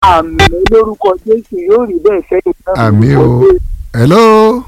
àmì lórúkọ jésù yóò rí bẹ́ẹ̀ sẹ́yìn náà. àmì o hello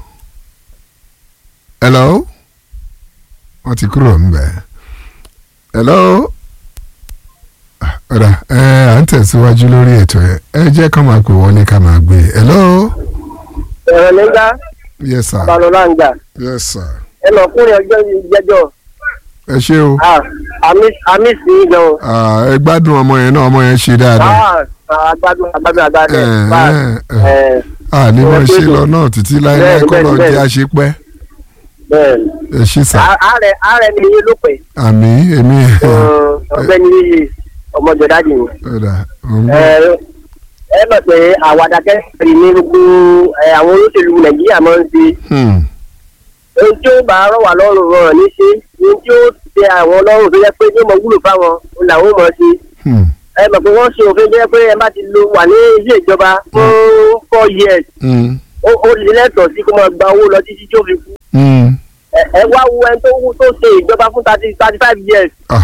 hello wọ́n ti kúrò ńbẹ̀ hello Ah, ọ̀dà ẹ à ń tẹ̀síwájú lórí ètò ẹ ẹ jẹ́ ká máa pè wọlé ká máa gbé hello ẹ̀rọ nígbà yes sir balọ̀lá ń jà yes sir ẹ lọ kúrò ọjọ́ ìjẹ́jọ́ ẹ ṣé o àmì sí i gan. Ah, ẹ gbádùn ọmọ yẹn náà ọmọ yẹn ṣe dáadáa agbádùn agbádùn agbádùn Eh, eh, a ní wọ́n ṣe lọ náà títí láéláé kọ́ lọ jẹ́ àṣepẹ́ bẹ́ẹ̀ ẹ ṣí sà ààrẹ ààrẹ ni iye ló pẹ́ àmì èmi ọ̀gbẹ́ni yìí ọmọjọdádì ni. ọ̀dà òun ẹ ẹ mọ̀ pé àwàdà kẹsìrì ní gbogbo ẹ, àwọn olóṣèlú nàìjíríà máa ń ṣe Hmm. ohun tí ó bá rọ̀ wá lọ́rùn rọrùn ní ṣe ohun tí ó tẹ àwọn lọ́rùn tó yẹ pé ní mo wúlò fáwọn òun làwọn mọ̀ ṣe Hmm. ẹ mọ̀ pé wọ́n ṣe òfin tó yẹ pé ẹ bá ti lo wà ní ilé ìjọba fún four years Hmm. ó ó lè lẹ́tọ̀ọ́ sí kó máa gba owó lọ títí tí ó fi kú Hmm. ẹ ẹ wá wo ẹni tó wú tó ṣe ìjọba fún thirty thirty five years. Ah.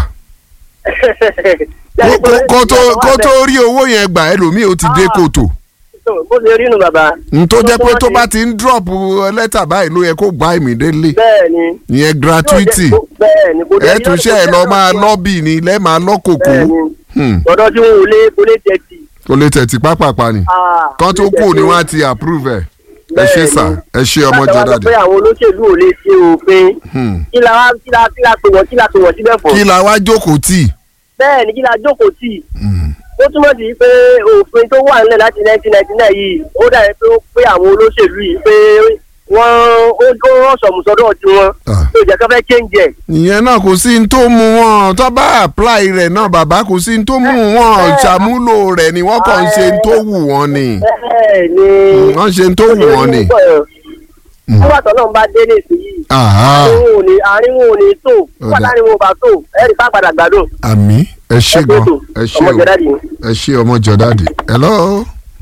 Kó- kó- kó tó- kó tó rí owó yẹn gbà ẹlòmíì ó ti dé Ah. kòtò bó ṣe rí nu bàbá. n tó jẹ́ pé tó bá ti ń drop lẹ́tà báyìí ló yẹ kó gbà immediately bẹ́ẹ̀ ni. ìyẹn gratuity bẹ́ẹ̀ ni kò dé ẹ tún ṣe ẹ lọ máa lọ́bì ni lẹ́ẹ̀ máa lọ́kòkó bẹ́ẹ̀ ni Hmm. ọ̀dọ́ tí wọ́n lé kó lé tẹ̀tì. kò lè tẹ̀tí pápápá ni kán tó kù ni wọ́n á ti approve ẹ̀ ẹ ṣe sà ẹ ṣe ọmọ jọ dáadáa. dáadé pé àwọn olóṣèlú ò lè ṣe òfin Hmm. kí la wá kí la kí la pè wọ́n kí la pè wọ́n síbẹ̀ fún. kí la wá jókòó tì bẹ́ẹ̀ ni kí la jókòó tì í. Hmm. ó túmọ̀ sí pé òfin tó wà nílẹ̀ láti nineteen ninety nine yìí ó dàbí pé ó pé àwọn olóṣèlú yìí pé wọ́n ó ó rán sọ̀mùsọ́dọ̀ tí wọ́n Ah. tó jẹ́ kó fẹ́ change ẹ̀. ìyẹn náà kò sí ní tó mú wọn tó bá apply rẹ̀ náà bàbá kò sí ní tó mú wọn ṣàmúlò rẹ̀ ni wọ́n kàn ń ṣe ní tó wù wọ́n ni bẹ́ẹ̀ ni wọ́n ṣe ní tó wù wọ́n ni. nígbà tó náà bá dé ní ìsinyìí Aha. àárín wọn ò ní àárín wọn ò ní tó nígbà Ọ̀dà. táàrin wọn ò bá tó ẹ̀rí bá padà gbádùn. àmì ẹ ṣe gan ẹ ṣe ọmọ o jẹ dáàdì. ẹ ṣe ọmọ jọ dáàdì hello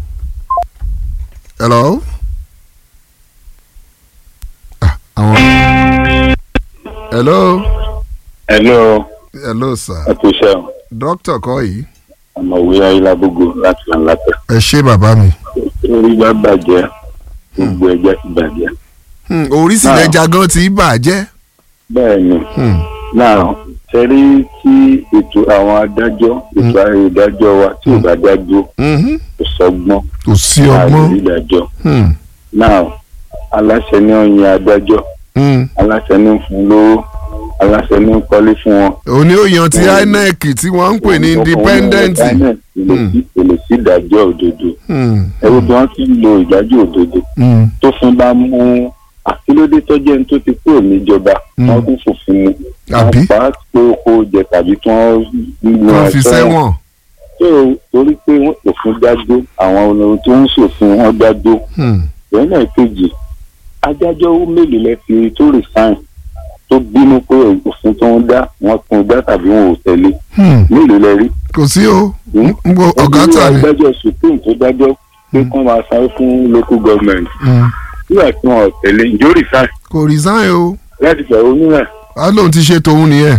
hello Ah, àwọn hello Hello, hello sir ẹ kú iṣẹ́ o. dókítà kọ́ yìí Ọ̀mọ̀wé Ayélujábógo láti Làǹlàtẹ̀. ẹ ṣe bàbá mi Orí bá bàjẹ́, gbogbo ẹ̀jẹ̀ ti bàjẹ́. Hmm, oríṣiríṣi ẹja gan ti bàjẹ́ Bẹ́ẹ̀ ni, Hmm, náà ṣẹ́rí tí ètò àwọn adájọ́, ètò ìdájọ́ wa tí ò bá dájú mhm. kò sọ́gbọ́n kò sí láàrin ọgbọ́n ìdájọ́. Hmm, Náà aláṣẹ ní ó yan adájọ́, hmm. aláṣẹ ní ó fún lówó, aláṣẹ ní ó kọ́lé fún wọn. òní òyàn ti inec tí wọ́n ń pè ní independent Èlò sí ìdájọ́ òdodo. Hmm, Ẹ̀rọ bí wọ́n ti ń lo ìdájọ́ òdodo. hmm, tó fún bá mú àkílódé tó jẹ́ ní tó ti kúrò níjọba Mm. wọ́n kún fòfin mu Àbí? wọ́n pa á pé oko jẹ tàbí tí wọ́n ń lo wọ́n fi sẹ́wọ̀n tó torí pé wọ́n òfin dájọ́ àwọn olórin tó ń ṣòfin wọn dájọ́ Hmm, ìwé náà kejì adájọ́ mélòó lẹ fi tó resign tó bínú pé òfin tó ń dá wọn kún dá tàbí wọn ò tẹ̀lé hmm. mélòó lẹ rí kò sí o Hmm? ń gbọ́ ọ̀gá tà ní. adájọ́ supreme tó dájọ́ pé kán máa sanwó fún local government Hmm, nígbà tí wọn ò tẹ̀lé ìjó resign kò resign o láti fẹ̀hónú náà á lóun ti ṣe tòun nìyẹn.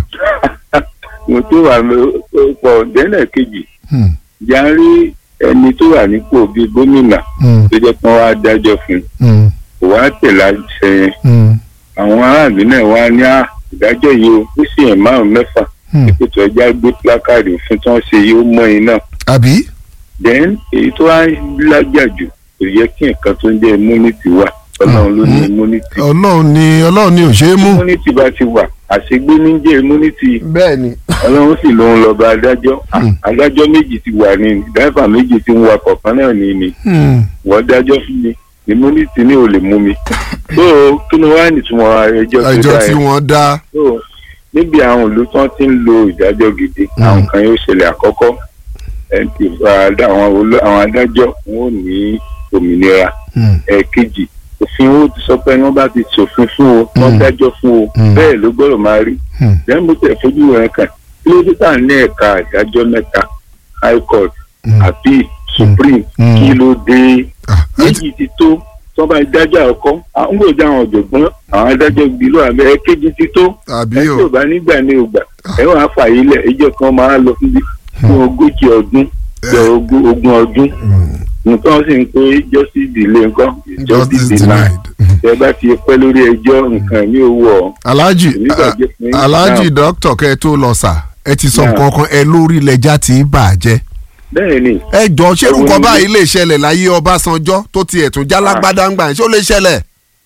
mo tó wà pọ̀ dẹ́nà kejì Hmm, yarí ẹni tó wà nípò bíi gómìnà hmm, tó jẹ́ pé wọ́n á dájọ́ fún un hmm, kò wá tẹ̀lé àṣẹ yẹn hmm, àwọn aráàlú náà wá ní à ìdájọ́ yìí o ó sì yẹn márùn mẹ́fà hmm. ètò ẹja gbé plákáàdì fún tí wọ́n ṣe yìí ó mọ́ iná àbí. then èyí tó wá lájà jù kò yẹ kí nǹkan tó ń jẹ́ immunity wà ọlọ́run ló ní Mm. immunity ọlọ́run ni ọlọ́run ni ò ṣe é mú. immunity bá ti wà àṣegbé ní jẹ́ immunity bẹ́ẹ̀ ni. ọlọ́run sì lòun lọ́ba adájọ́ Hmm. adájọ́ méjì ti wà ní dáìfà méjì ti ń wa kọ̀ọ̀kan náà ní ni Hmm, wọ́n dájọ́ fún mi immunity ní ò lè mú mi tó kí ló wá nìtumọ̀ ẹjọ́ tó ẹjọ́ dá tí ẹ wọ́n dá. tó níbi àwọn ìlú tí wọ́n ti ń lo ìdájọ́ gidi Hmm. àwọn kan yóò ṣẹlẹ̀ àkọ́kọ́ ẹ̀ ti fa adá- àwọn oló- àwọn adájọ́ wọn ò ní òmìnira Hmm, ẹ̀ẹ̀kejì òfin ó ti sọ pé wọ́n bá ti ṣòfin fún o wọ́n Hmm. dájọ́ fún o Hmm. bẹ́ẹ̀ ló gbọ́dọ̀ máa rí hmm, lẹ́yìn bó tẹ̀ fojú rẹ̀ kàn kí ló dé tà ní ẹ̀ka ìdájọ́ mẹ́ta high court hmm. appeal supreme Hmm. kí ló dé Ah, ẹ ti- méjì ti tó tó bá dájọ́ àkọ́kọ́ àwọn gbòòjà àwọn ọ̀jọ̀gbọ́n àwọn adájọ́ gbìlú àbẹ́ ẹ̀kejì ti tó àbí ẹ tí ò o bá nígbà ní ògbà ẹ wàá fàyè lẹ̀ ẹjọ́ kan máa lọ síbi fún ogójì ọdún jọ ogún ogún ọdún nǹkan sì ń pé justice delay nǹkan justice denied. tẹ bá ti pẹ́ lórí ẹjọ́ nǹkan mi ò wọ̀ alhaji Èmi gbàgbé fún yín. alhaji Now. dókítà kẹ́ ẹ tó lọ sà ẹ ti sọ Now. nǹkan kan ẹ lórí lẹjà tí ì bàjẹ́ bẹ́ẹ̀ ni ẹ jọ ṣé Ẹ wo nǹkan ni- báyìí lè ṣẹlẹ̀ láyé ọbásanjọ́ tó tiẹ̀ tún já lágbádá ń gbà yẹn ṣé ó lè ṣẹlẹ̀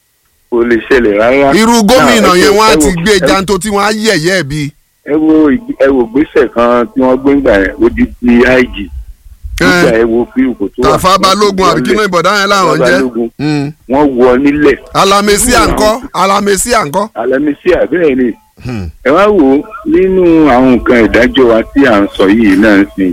kò lè ṣẹlẹ̀ rárá. irú Now, gómìnà ẹ yẹn wo- wọ́n á ẹ ti wo- gbé ẹ- janto tí wọ́n á yẹ̀yẹ́ ẹ̀ bí. ẹ wo ìgbé- ẹ wo gbèsè kan tí wọ́n gbé ńgbà yẹn ó di ti IG nígbà ẹ wo bí kò tó wà. tàfà balógun àbí kí ló ìbọ̀dá yẹn láwọn Tàfà jẹ́ Balógun. Mm. wọ́n wọ nílẹ̀ alamesi àǹkọ́ alamesi àǹkọ́. alamisi àbẹ́ẹ̀ ni ẹ wá wò ó nínú àwọn nǹkan ìdájọ́ wa tí à ń sọ yìí náà sì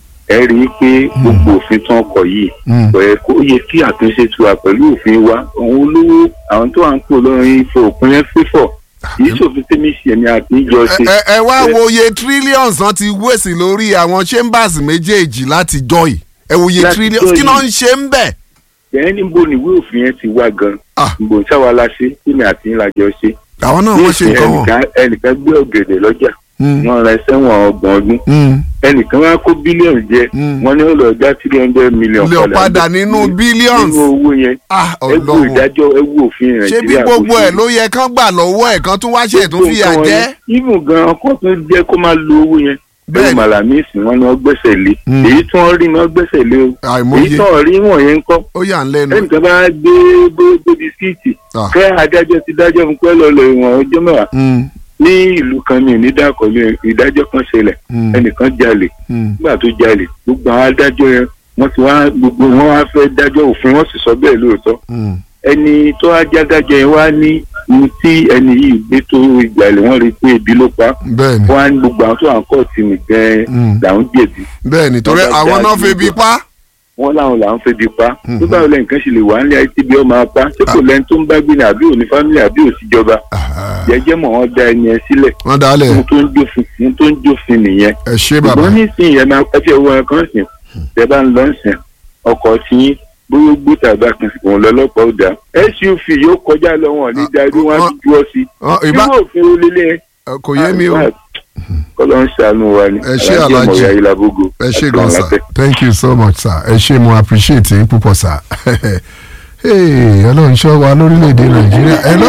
ẹ rí i pé gbogbo òfin tán kọ yìí Mm. kò yẹ kó yẹ kí àtúnṣe tu wa pẹ̀lú òfin wa àwọn olówó àwọn tó wà ń pò lọ́rin ifo òpin yẹn fífọ̀ kì í ṣòfin tẹ́mi ṣe ni àtijọ́ ṣe. ẹ ẹ wá wo iye trillions náà ti wéèsì lórí àwọn chambers méjèèjì láti joy ẹ wo iye Láti trillions joy kí náà ń ṣe ń bẹ̀. bẹ́ẹ̀ níbo ni ìwé òfin yẹn ti wá gan Ah. níbo sáwa la ṣe kí ni àti ńlá jọ ṣe. àwọn náà wọ́n ṣe nǹkan wọn. ẹnìkan ẹnìkan gbé ọ̀gẹ̀dẹ̀ lọ́jà Mm. wọ́n ra sẹ́wọ̀n ọgbọ̀n ọdún Mm. ẹnìkan wá kó bílíọ̀nù jẹ Mm. wọ́n ní ó lọ já three hundred million lè padà nínú billions. nínú owó yẹn ah ẹ wo ọlọ́run ìdájọ́ ẹ wo òfin ṣé bí nàìjíríà gbogbo bó ṣe ẹ̀ ló yẹ kán gbà lọ́wọ́ ẹ̀ kán tún wá ṣe tún fìyà Gbogbo nǹkan jẹ́. wọn ni. even gan ọkọ tún jẹ́ kó máa lo owó yẹn Bẹ́ẹ̀ni. bẹ́ẹ̀ màlàmísì wọn ni wọ́n gbẹ́sẹ̀ lé Mm. èyí tí wọ́n rí ni wọ́n gbẹ́sẹ̀ lé o àìmọye èyí tí wọ́n rí wọ̀nyẹn ń kọ́ ó yà ń lẹ́nu. ẹnìkan bá gbé gbé bisikíìtì Ah. kẹ́ adájọ́ ti dájọ́ fún pẹ́ lọ́lọ́ ìwọ̀n ọjọ́ mẹ́wàá Mm. ní ìlú kan mi ní dákọ̀lé ìdájọ́ kan ṣẹlẹ̀ Mm. ẹnìkan jalè Mm. nígbà tó jalè gbogbo àwọn adájọ́ yẹn wọ́n ti wá gbogbo wọn wá fẹ́ dájọ́ òfin wọ́n sì sọ bẹ́ẹ̀ lóòótọ́ Mm. ẹni tó wá jádájọ́ yẹn wá ní ní tí ẹni yìí gbé tó ìgbàlè wọ́n rí i pé ebi ló pa á. bẹ́ẹ̀ni wọ́n á ní gbogbo àwọn tó wà ń kọ́ tì mí gan-an Mm. làwọn jẹ̀bi bẹ́ẹ̀ni torí Wọ́n bá àwọn já náà sí febi gbogbo. pa. wọ́n láwọn làwọn fẹ́ di pa Mhm. tó báwo lẹ́yìn kan ṣe lè wà nílé ayé tí bí ó máa pa ṣé kò lẹ́ni tó ń bá gbé ní àbí òní fámìlì àbí òsíjọba Ah, jẹ́jẹ́ mọ̀ wọ́n dá ẹni ẹ sílẹ̀ wọ́n dálẹ̀ ohun tó ń jófin ohun tó ń jófin nìyẹn ẹ ṣé bàbá. ṣùgbọ́n nísìnyí ẹ máa ẹ fi owó ẹ kan sìn tẹ bá ń lọ sìn ọkọ̀ tí yín bóyá gbó tàbá kan sì kàn lọ́lọ́pàá ó dà suv yóò kọjá lọ wọn ní darí wọn á ti ju ọ sí Ọ, i ìbá nínú òfin olélẹ̀ kò yé mi o kọ́lọ́ ń ṣàánú wa ni Ẹ ṣé, Alhaji Alhaji. Ọmọ Ìyá Ìlàbógo ẹ ṣé àti gan àwọn sir látẹ̀. thank you so much sir ẹ ṣé mo appreciate yín púpọ̀ sir Hey, ọlọ́run ṣọ́ wa lórílẹ̀‐èdè nàìjíríà hello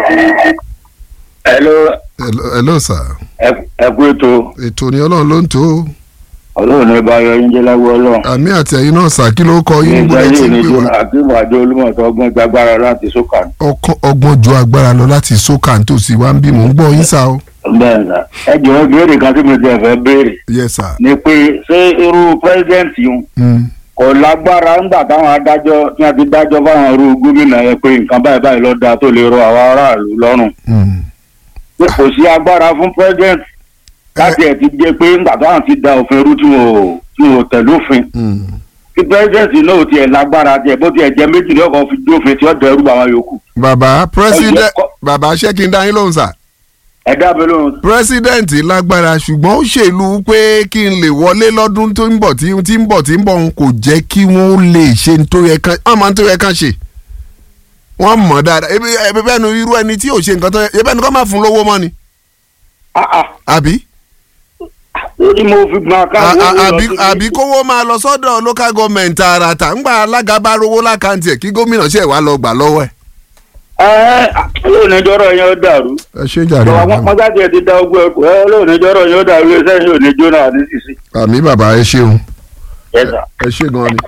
hello hello hello sir ẹ kú ètò ètò ni ọlọ́run ló ń tó ọlọ́run ní bá yọ yín jẹ́ lágbó ọlọ́run àmì àti ẹ̀yin náà sir kí ló kọ yín níbo nígbà lẹ ti yìí ń ní pè jọna wá àkíwò àjọ olúmọ̀tò ọgbọ́n gbàgbára láti sókà Ọkàn- ọgbọ́n ju agbára lọ láti sókà nítòsí wa ń bí mò ń gbọ́ yín sá o bẹ́ẹ̀ sà ẹ jọ̀wọ́ béèrè kan tí mo ti fẹ́ béèrè yes sir ni pé ṣé irú pírẹsidẹ́ǹtì yìí Mm. kò lágbára ńgbà táwọn adájọ́ tí wọ́n ti dájọ́ fáwọn irú gómìnà yẹn pé nǹkan báyìí báyìí ló dáa tó lè rọ àwọn aráàlú lọ́rùn Mm. pé kò sí agbára fún pírẹsidẹ́ǹtì láti ẹ̀ ti jẹ́ pé ńgbà táwọn ti da òfin rú tí wọn ò tí wọn ò tẹ̀lé òfin Mm. kí pírẹsidẹ́ǹtì náà ò tiẹ̀ lágbára tiẹ̀ bó tiẹ̀ jẹ́ méjì ní ọkọ̀ fi dófin tí ó dẹrù bá àwọn yòókù bàbá president Ẹ jẹ́ kọ́- bàbá ṣé kí n dá yín lóhùn sir ẹ dábẹ́ lóhùn president lágbára ṣùgbọ́n ó ṣèlú pé kí n lè wọlé lọ́dún tó ń bọ̀ tí tí ń bọ̀ tí ń bọ̀ n kò jẹ́ kí wọ́n lè ṣe n tó yẹ kán wọ́n máa ń tó yẹ kán ṣe wọ́n mọ̀ dáadáa ebi ebi bẹ́ẹ̀ ni irú ẹni tí ò ṣe nǹkan tó yẹ ebi ẹni kọ́ máa fún lówó mọ́ ni ah ah àbí lórí mo fi gbọ́n A- akáwọ́ a- àbí àbí kówó máa lọ sọ́dọ̀ local government tààràtà ńgbà alága bá rówó lákàntì ẹ̀ kí gómìnà ṣe wá lọ gbà lọ́wọ́ ẹ̀. ẹ ẹ lóòníjọ́rọ̀ yẹn ó dàrú ẹ ṣe jàre àwọn bàbá mi. mọ́sáàtì ẹ̀ ti da ogun ẹ̀kọ́ ẹ lóòníjọ́rọ̀ yẹn ó dàrú iṣẹ́ yìí ò ní jóná ní sísí. àmì bàbá ẹ ṣeun ẹ sà. ẹ ṣe gan ni.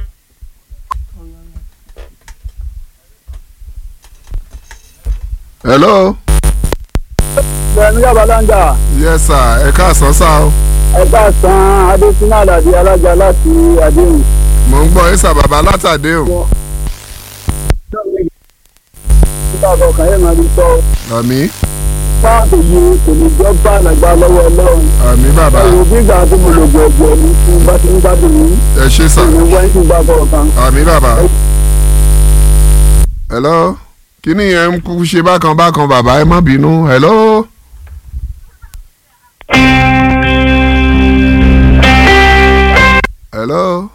hello. Bẹ̀rẹ̀ nígbà balanga yes sir ẹ káàsán sá o ẹ̀ka san Adésínà Àlàdé alájà láti Àdéhùn. mò ń gbọ́ ẹ̀sà bàbá látàdé o Nígbà kọ̀ọ̀kan yẹn máa ń sọ àmì fáàtì yìí kò ní jọ́ bá àgbà lọ́wọ́ Ọlọ́run. àmì bàbá Ẹ̀rù bí ìgbà tó mo lò gbọ̀gbọ̀ ní fún bá ti ń gbádùn yìí. ẹ ṣe sà Ìwé wáyé ti gbà kọ̀ọ̀kan. àmì bàbá. hello kíní yẹn ń kú ṣe bákan bákan bàbá ẹ má bínú hello. hello.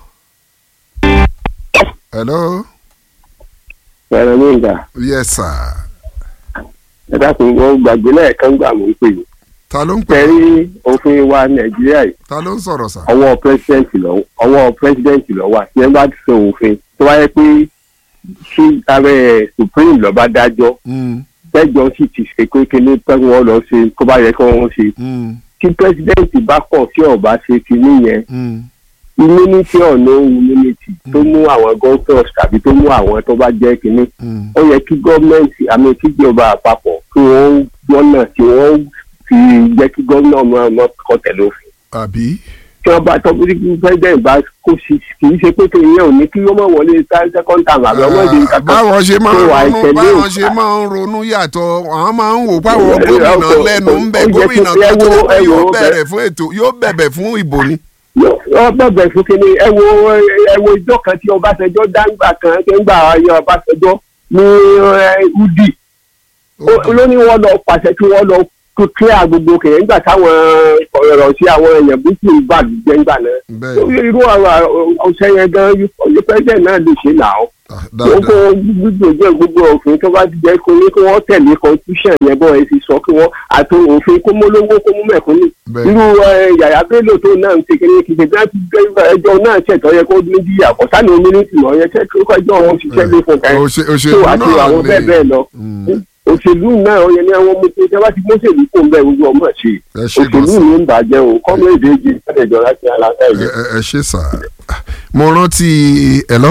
hello. Bẹ̀rẹ̀ ní ìgbà. yes sir. Ẹ dákun wọ́n gbàgbé lẹ́ẹ̀kan gbà mí pè mí. ta ló ń pè tẹ̀rí òfin wa nàìjíríà yìí ta ló ń sọ̀rọ̀ sà. ọwọ́ pírẹsidẹ́ǹtì lọ ọwọ́ pírẹsidẹ́ǹtì lọ wà tí ẹ bá ṣe òfin tó wáyé pé kí ààrẹ supreme lọ́ba dájọ́ Mm, tẹ́jọ́ sì ti ṣe pé kíní pé wọ́n lọ ṣe kó bá yẹ kí wọ́n ṣe mm, tí pírẹsidẹ́ǹtì bá kọ̀ tí ọba ṣe kíní yẹn mm, immunity or no immunity tó mú àwọn governors tàbí tó mú àwọn tó bá jẹ́ kíní mm. ó yẹ kí gọ́ọ̀mẹ̀ntì àmì kíjọba àpapọ̀ kí wọ́n gbọ́nà tí wọ́n fi jẹ́ kí gómìnà máa mọ́ kọ́ tẹ̀lé òfin àbí. tí wọ́n bá tọ́jú kí president bá kó sí kì í ṣe pé kí ìyẹn ò ní kí wọ́n mọ̀ wọlé second time àbí ọmọ ìdí Ah, báwọn ṣe máa ń tó wà ronú ìtẹ̀lé báwọn òfin. ṣe máa ń ronú yàtọ̀ àwọn máa ń wò páwọn Ẹ- ẹ- gómìnà ọkọ̀- lẹ́nu ń bẹ ó yẹ kí- gómìnà ẹ kan tó wo- jẹ́ pé ẹ wo yóò bẹ́ẹ̀. bẹ̀rẹ̀ fún ètò yóò bẹ̀bẹ̀ fún ìbò ni. wọ́n bẹ̀bẹ̀ fún kínní ẹ wo ẹ wo ìjọ kan tí ọbásanjọ́ dáńgbà kan ṣe ń gbà ayé ọbásanjọ́ ní ẹ, udi Ó- ló ní wọ́n lọ pàṣẹ kí wọ́n lọ kílẹ̀ gbogbo kẹ̀yẹ́ nígbà táwọn ọ̀rọ̀ sí àwọn èèyàn búkú bá jẹ́ ńgbà náà bẹ́ẹ̀ irú ọ̀rọ̀ ọ̀sẹ̀ yẹn gan yí president náà lè ṣe náà ah, gbogbo dáadáa gbogbo jẹ́ gbogbo òfin tó bá ti jẹ́ kó ní kí wọ́n tẹ̀lé constitution yẹn bọ́ ẹ ti sọ kí wọ́n àti òfin kó mólówó kó mú mẹ̀kúnnù bẹ́ẹ̀ irú ẹ, yàyà bello tó náà ń kékeré kìkì bí wọ́n ti gbé ẹjọ́ náà ṣẹ̀tọ́ yẹ kó ní bí àkọ́sá ní ominiti lọ yẹ kí ẹjọ́ wọn ṣiṣẹ́ lé fún kan Òṣè- tó òṣèlú àti náà àwọn bẹ́ẹ̀ lè bẹ́ẹ̀ lọ Mm, òṣèlú náà ó yẹ ní àwọn ọmọ tó ṣe bá ti mọ́ṣèlú kó ń bẹ gbogbo ọmọ ṣe ẹ ṣe gan òṣèlú sa ló ń bàjẹ́ o kọ́mẹ́ẹ̀dì èjì ìpàdéjọ láti aláǹtà ẹ ìjẹ. ẹ- ẹ ṣe sà mo rántí hello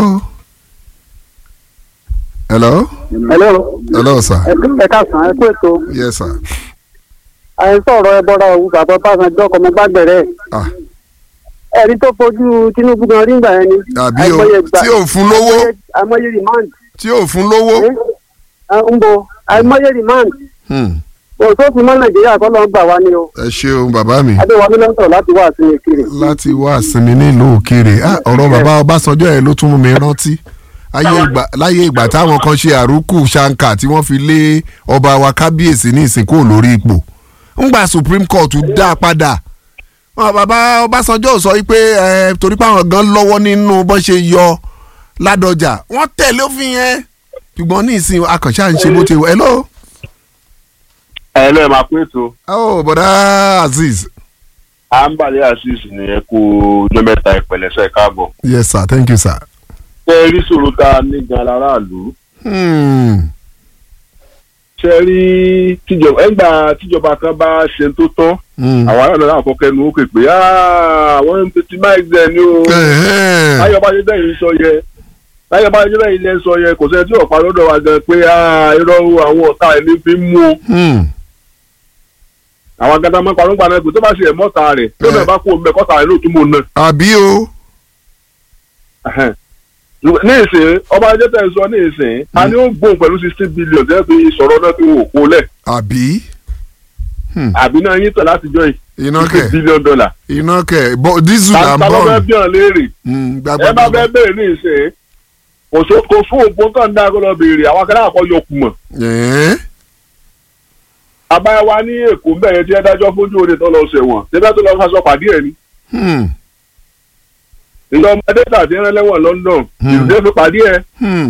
hello Hello. hello sà ẹ káàsán ẹ kú ètò yes sà àìsàn ọ̀rọ̀ ẹbọra òwú bàbá Ọbásanjọ́ ọkọ̀ ọmọ gbàgbẹ̀rẹ̀ ah ẹ̀rí tó fojú Tinubu gan rí gbà yẹn ni. àbí o Àìmọye ìgbà- tí ò fún lówó àìmọye- àìmọye remand tí ò fún lówó ẹ, ń bo àìmọye remand Hmm, òṣòfin mọ́ Nàìjíríà kọ́ ló ń gbà wá ní o ẹ ṣeun bàbá mi Adéwọlé ló ń sọ̀rọ̀ láti wá sí Èkìrì. láti wá sinmi nílùú òkèèrè Ah, ọ̀rọ̀ bàbá Ọbásanjọ́ yẹn ló tún mú mi rántí ayé ìgbà láyé ìgbà táwọn kan ṣe àrùkù ṣáńkà tí wọ́n fi lé ọba wa kábíyèsí ní ìsìnkú lórí ipò ńgbà Supreme Court dá a padà wọn bàbá Ọbásanjọ́ ò sọ wípé ẹ torí pé àwọn gan lọ́wọ́ nínú bọ́n ṣe yọ Ládọjà wọ́n tẹ̀lé òfin yẹn ṣùgbọ́n ní ìsìn akànṣe à ń ṣe bó ti wọ hello ẹ lọ́ọ́ máa pín ètò oh bọ̀dá Azeez à ń bàlẹ́ azeez nìyẹn kú ọjọ́ mẹ́ta ìpẹ̀lẹ́sẹ̀ káàbọ̀. yes sir thank you sir. ṣé ẹ rí sòrò tá a ní gan aráàlú Hmm. ṣé ẹ rí tíjọba ẹgbà tíjọba kan bá ṣe tó tán Hmm. àwọn aráàlú náà kọ́kẹ́ nu ó pè pé "Ah, àwọn ń tètè máa gbẹ ni o Ẹ̀hẹ́n. ayọ̀bájẹ́ bẹ́ẹ̀ ń sọ yẹ ayọ̀bájẹ́ bẹ́ẹ̀ ilé ń sọ yẹ kò sẹ́ni tí ọ̀pá lọ́dọ̀ wa gan pé "Ah, irọ́ o, àwọn ọ̀tá ẹ̀ ní fi ń mú o Hmm. àwọn agada máa ń parọ́ gbaná pé tó bá ṣe ẹ̀ mọ́ta rẹ̀ tó náà bá kó o mẹ́kọ́ta rẹ̀ lóòtú mọ́ náà àbí o. Ẹhẹ́n. ní ìsìn ọba ajé tẹ̀ ń sọ ní ìsìn a ní ó gbóhùn pẹ̀lú sixteen billion tẹ́ fi sọ̀rọ̀ náà fi wò kó lẹ̀ àbí. àbí náà yín tẹ̀ láti jọ yìí iná sixteen kẹ billion dollar iná kẹ bọ dísù là ń ta ló fẹ́ bọ̀. bí ọ̀n léèrè Hmm, ẹ bá gbàgbọ́ fẹ́ béèrè ní ìsìn kò so kò fún òpó kan dá kó lọ béèrè àwọn akẹ́lẹ́ àkọ́ yọ kùmọ̀ ẹ̀ẹ́n. abáyá wa ní èkó ń bẹ̀rẹ̀ tí ẹ dájọ́ fójú òde tó lọ sẹ̀wọ̀n tẹ́fẹ́ tó lọ fásọ pàdé ẹ̀ ni Hmm. ìjọ ọmọdé tàbí ẹran lẹ́wọ̀n London Hmm. ìrùdé fi pàdé ẹ̀ Hmm.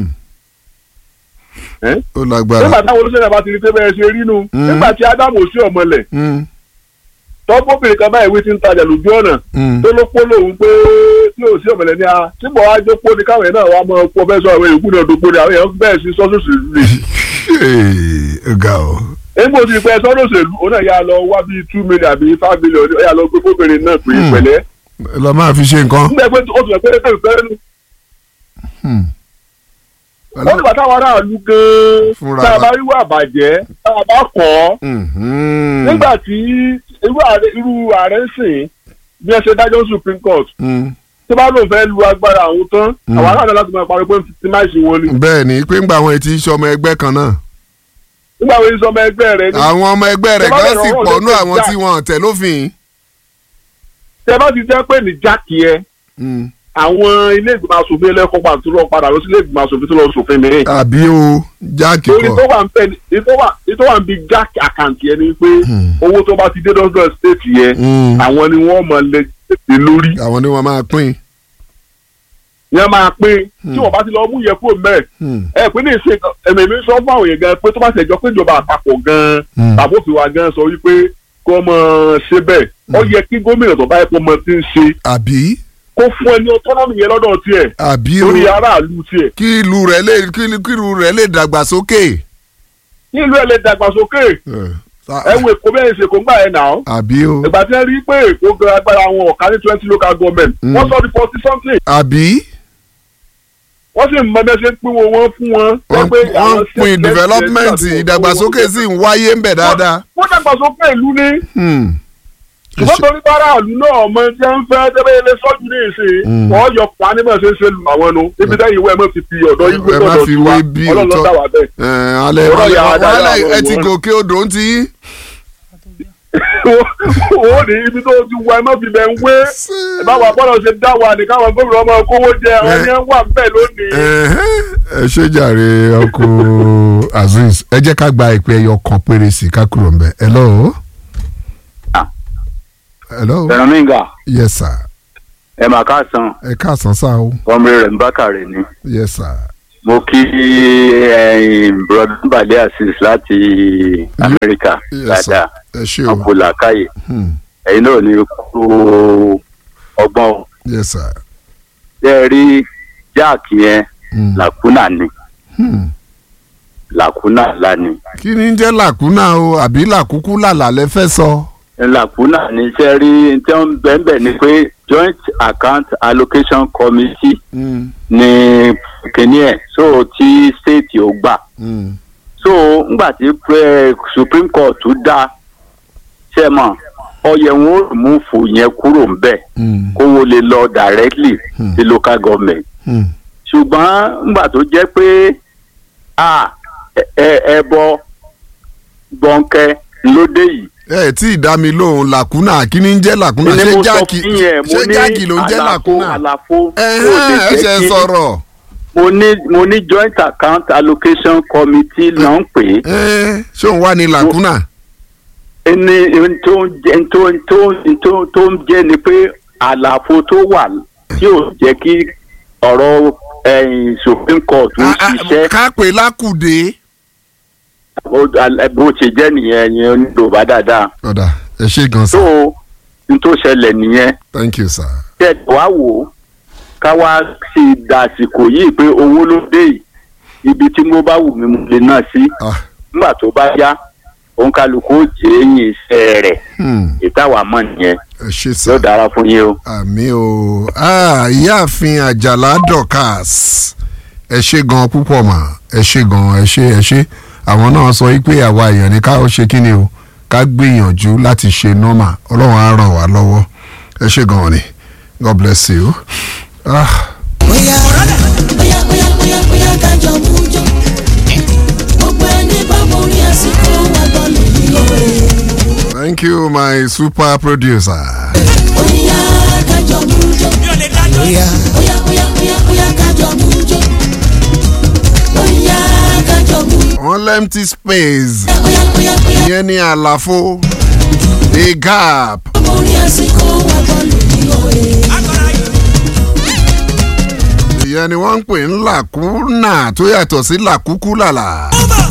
Ẹ́? ó lágbára. nígbà táwọn olóṣèlú bá ti rí pé bẹ́ẹ̀ ṣe rí nu Hmm. nígbà tí Ádámù sí ọmọlẹ̀ Hmm. tọ́pọ̀bìnrin kan báyìí wí ti ń tajà lójú ọ̀nà Hmm. tó ló pọ́ lòun pé tí ò sí ọ̀mọ̀lẹ́ ní a síbọ̀ wá jókòó ní káwọn yẹn náà wá mọ ọkọ fẹ́ sọ àwọn èèkú náà dòpó ni àwọn èèyàn bẹ́ẹ̀ sí sọ́sọ́sì rè Hey, ó ga o. égbò ti pẹ́ sọ́dọ̀sẹ̀lú òun náà yà lọ wá bíi two million àbí five million ó yà lọ gbé fóbìnrin náà pé Hmm. pẹ̀lẹ́ lọ máa fi ṣe nǹkan. nígbà pé ó ti rẹ̀ pé ẹgbẹ́ ìfẹ́ nu Hmm. ó nígbà táwọn aráàlú gan-an Fúnra tá a wa. bá rí wà bàjẹ́ tá a bá kọ́ ọ́ Mhm. nígbà tí irú ààrẹ irú ààrẹ ń sìn bí ẹ ṣe dájọ́ supreme court Hmm. tí bá lóun fẹ́ lu agbára àwọn tán Mm. àwọn aráàlú láti máa parí pé ti máa ṣe wọn ni bẹ́ẹ̀ ni pé ńgbà àwọn etí iṣẹ́ ọmọ ẹgbẹ́ kan náà. nígbà wo ni sọmọ ẹgbẹ́ rẹ ní àwọn ọmọ ẹgbẹ́ rẹ̀ Tó bá gan bẹ̀rẹ̀ sì ọwọ́ pọ̀ lókè nú àwọn já. tí wọ́n tẹ̀ lófin. tẹ bá ti jẹ́ pé ní jákì ẹ Hmm. àwọn ilé ìgbìmọ̀ asòfin ẹlẹ́kọ̀ọ́ pàtó tó lọ padà lọ sí ilé ìgbìmọ̀ asòfin tó lọ sòfin mìíràn àbí o jáàkì torí tó kọ. wà ń pẹ́ ní tó wà ní tó wà ń bi jákì àkàǹtì ẹ ni pé Hmm. owó tó bá ti dé dọ́dọ̀ stéètì yẹ Hmm. àwọn ni wọ́n mọ̀ lẹ tètè lórí àwọn ni wọ́n máa pín. yẹn máa pín tí Hmm. wọ́n bá ti lọ mú yẹ kúrò mẹ́rẹ̀ Hmm. ẹ pé ní ìṣe ẹ̀mí mi sọ fún àwọn èèyàn gan pé tó bá ṣẹjọ́ pé ìjọba àpapọ̀ gan Hmm. tàbófin wa gan sọ wípé kó mọ ṣe bẹ́ẹ̀ ó yẹ kí gómìnà tó bá yẹ kó mọ ti ń ṣe àbí kó fún ẹ ní autonomy yẹn lọ́dọ̀ tiẹ̀ àbí o lórí aráàlú tiẹ̀ kí ìlú rẹ̀ lè kí kí ìlú rẹ̀ lè dàgbàsókè. nílùú ẹ̀ lè dàgbàsókè Eh, sa- ẹ wo èkó bẹ́ẹ̀ ṣe kó ń gbà ẹ̀ náà àbí o ìgbà tí wọ́n rí pé èkó gan agbára àwọn ọ̀ka ní twenty local government Mm. wọ́n sọ di forty something àbí wọ́n sì mọ bẹ́ẹ̀ ṣe pín wọn wọ́n fún wọn. wọ́n pé àwọn wọ́n pin state development legislators ìdàgbàsókè sì ń wáyé ń bẹ̀ dáadáa. wọ́n dàgbàsókè ìlú ní Hmm. ṣùgbọ́n torí báráàlú náà ọmọ tí wọ́n fẹ́ tẹ́lẹ̀ ilé sọ́jú ní ìsìn Mm. wọ́n yọ pa níbẹ̀ ṣe ń ṣe lu àwọn nu ibi tẹ́yìn ìwé ẹ̀ mọ̀ fi fi ọ̀dọ́ ìwé ẹ má tọ̀dọ̀ fi tiwa wé bí ọlọ́run ló òótọ́. dá wà bẹ́ẹ̀. Eh, alẹ́ Ọ̀rọ̀ alẹ́ yà á dára wàhálà àwọn ẹ ti ọmọ. gòkè odò ń ti. ó ní ibi tó ti wọ ẹ mọ̀ fi bẹ́ẹ̀ ń wé báwa bọ́lá ṣe dá wa ní káwọn gómìnà ọmọ kówó jẹ àwọn yẹn wà bẹ́ẹ̀ lónìí. ẹ ṣe jàre ọkọ azeez ẹ jẹ́ ká gba ìpè ẹyọ kan péré sí i ká kúrò ńbẹ̀ hello. Ah. hello fẹ̀rọ̀mìngà yes sir ẹ mà ká san ẹ káàsán sá o ọmọ rẹ̀ ń bákàrẹ̀ ni yes sir mo kí brọdún balẹ̀ asis láti amẹ́ríkà yes sir dáadáa ẹ ṣe o ọkọ̀ làkàyè Hmm. ẹ̀yin náà ní kú ọgbọ́n o. yes sir. ṣé ẹ rí jáàkì yẹn Hmm. làkúnà ni Hmm. làkúnà ńlá ni kí ni ń jẹ́ làkúnà o àbí làkúkú làlà lẹ fẹ́ sọ. làkúnà ni ṣé ẹ rí tí wọ́n bẹ́ẹ̀ bẹ́ẹ̀ ni pé joint account allocation committee Hmm. ni kìíní ẹ̀ so tí state ò gbà. Hmm. so ngbà tí pre- supreme court dá ṣe mọ ọyẹ wọn ò mú fò yẹn kúrò ńbẹ Hmm. kówó lè lọ directly Hmm. sí local government Hmm. ṣùgbọ́n ngbà tó jẹ́ pé a ẹ ẹbọ gbọ̀nkẹ́ lóde yìí ẹ tí ì dá mi lóhùn làkúnà kí ni ń jẹ́ làkúnà ni ṣé mo sọ jáàkì fún yẹn mo ṣé ní jáàkì ló ń jẹ́ àlàfo làkúnà. àlàfo ẹ̀hẹ́n, ẹ ṣe sọ̀rọ̀. mo ní mo ní joint account allocation committee náà ń pè é ẹ ṣé òun wà ní làkúnà. ẹni tó ń jẹ tó ń tó ń tó ń tó ń jẹ ni pé àlàfo tó wà tí ò jẹ́ kí ọ̀rọ̀ ẹ̀yìn supreme court ń Ah, ah, ṣiṣẹ́ ká pè lákùdé. ó- al- bó ṣe jẹ́ nìyẹn ẹ̀yin onídòbá dáadáa ọ̀dà ẹ ṣe gan tó sa n tó ṣẹlẹ̀ nìyẹn thank you sir. tẹ̀ wá wò ó ká wá sí dàsìkò yìí pé owó ló dé yìí ibi tí mo bá wù mí mo lè náà sí Ah, nígbà tó bá yá òǹkàlùkù ó jẹ́ ẹ̀yìn iṣẹ́ rẹ̀ hmm, ìtawà mọ̀ nìyẹn ẹ ṣe yóò sir. dára fún yín o. àmì o Ah, ìyáàfin àjàlá dorcas ẹ ṣe gan púpọ̀ mà ẹ ṣe gan ẹ ṣe ẹ ṣe àwọn náà sọ wípé àwa èèyàn ní ká ó ṣe kí ni o ká gbìyànjú láti ṣe nọ́mà ọlọ́run á ràn wá lọ́wọ́ ẹ ṣe gan ni god bless you. Ah. bóyá bóyá bóyá bóyá bóyá kájọ mújọ gbogbo ẹni bá borí àsìkò wà bọ́ọ̀lù ní òwe. Thank you, my super producer. bóyá kájọ mújọ bóyá bóyá bóyá bóyá bóyá kájọ mújọ bóyá kájọ mújọ Wọ́n lẹ́mtí space. bóyá bóyá bóyá Ìyẹn ní àlàfo. A gap. borí àsìkò wà bọ́ọ̀lù ní òwe. Ìyẹn ni wọ́n ń pè ń làkúnà tó yàtọ̀ sí làkúkú làlà.